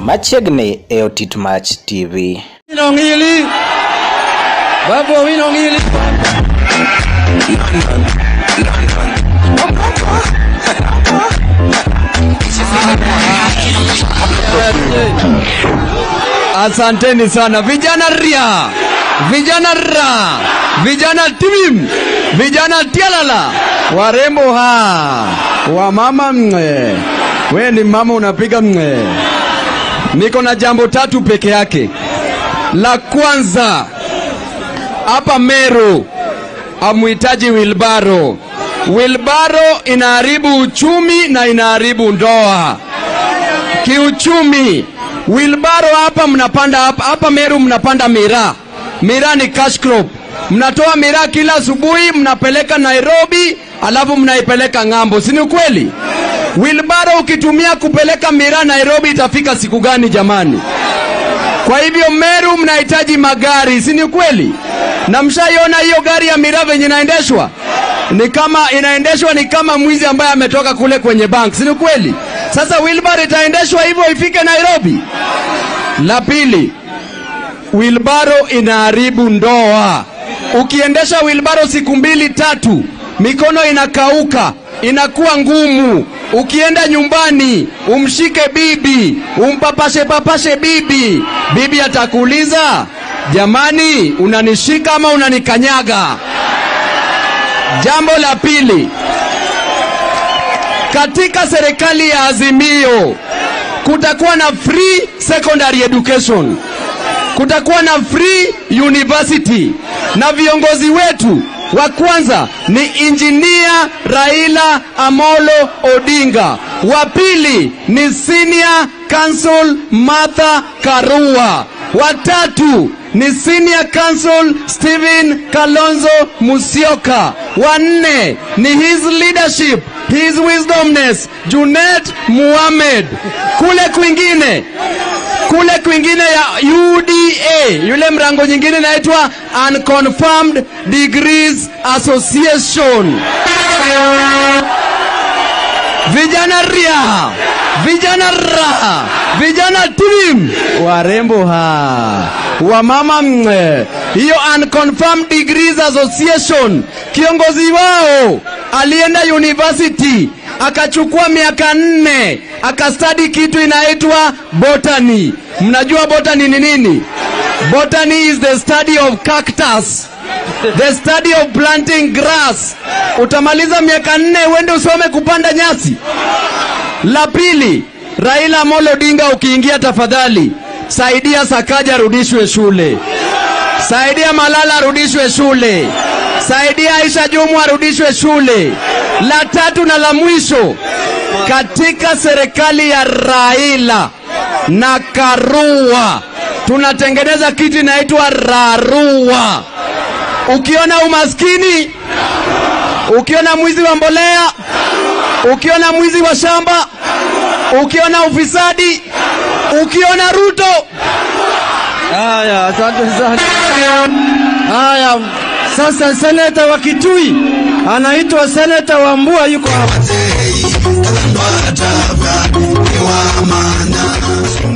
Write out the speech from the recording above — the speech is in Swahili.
machiegni e Otit Mach TV. Winongili. Babu Winongili. Asanteni sana vijana ria, vijana ra, vijana timim, vijana tialala, warembo ha, wamama mwe, we ni mama unapiga mwe. Niko na jambo tatu peke yake. La kwanza, hapa Meru amuhitaji wilbaro. Wilbaro inaharibu uchumi na inaharibu ndoa kiuchumi. Wilbaro hapa mnapanda hapa, hapa Meru mnapanda miraa. Miraa ni cash crop. Mnatoa miraa kila asubuhi, mnapeleka Nairobi, alafu mnaipeleka ng'ambo, si ni ukweli? Wilbaro ukitumia kupeleka miraa Nairobi itafika siku gani jamani? Kwa hivyo Meru mnahitaji magari, si ni kweli? Na mshaiona hiyo gari ya miraa venye inaendeshwa? Ni kama inaendeshwa ni kama mwizi ambaye ametoka kule kwenye bank, si ni kweli? Sasa wheelbarrow itaendeshwa hivyo ifike Nairobi? La pili, wheelbarrow inaharibu ndoa. Ukiendesha wheelbarrow siku mbili tatu, mikono inakauka, inakuwa ngumu. Ukienda nyumbani umshike bibi, umpapashe papashe bibi, bibi atakuuliza jamani, unanishika ama unanikanyaga? Jambo la pili, katika serikali ya Azimio kutakuwa na free secondary education, kutakuwa na free university, na viongozi wetu wa kwanza ni injinia Raila Amolo Odinga, wa pili ni senior counsel Martha Karua, wa tatu ni senior counsel Stephen Kalonzo Musyoka, wa nne ni his leadership his wisdomness Junet Muhammad. Kule kwingine kule kwingine ya UDA, yule mrango nyingine inaitwa Unconfirmed Degrees Association. Vijana ria, vijana raha, vijana tim, warembo ha, wamama mwe. Hiyo Unconfirmed Degrees Association, kiongozi wao alienda university akachukua miaka nne akastadi kitu inaitwa botany. Mnajua botany ni nini? Botany is the study of cactus, the study of planting grass. Utamaliza miaka nne uende usome kupanda nyasi. La pili, Raila Amolo Odinga, ukiingia tafadhali saidia Sakaja arudishwe shule, saidia Malala arudishwe shule, saidia Aisha Jumu arudishwe shule. La tatu na la mwisho, katika serikali ya Raila na Karua tunatengeneza kitu inaitwa Rarua. Ukiona umaskini, ukiona mwizi wa mbolea, ukiona mwizi wa shamba, ukiona ufisadi, ukiona Ruto. Haya, asante sana. Haya, sasa seneta wa Kitui anaitwa seneta Wambua yuko hapa.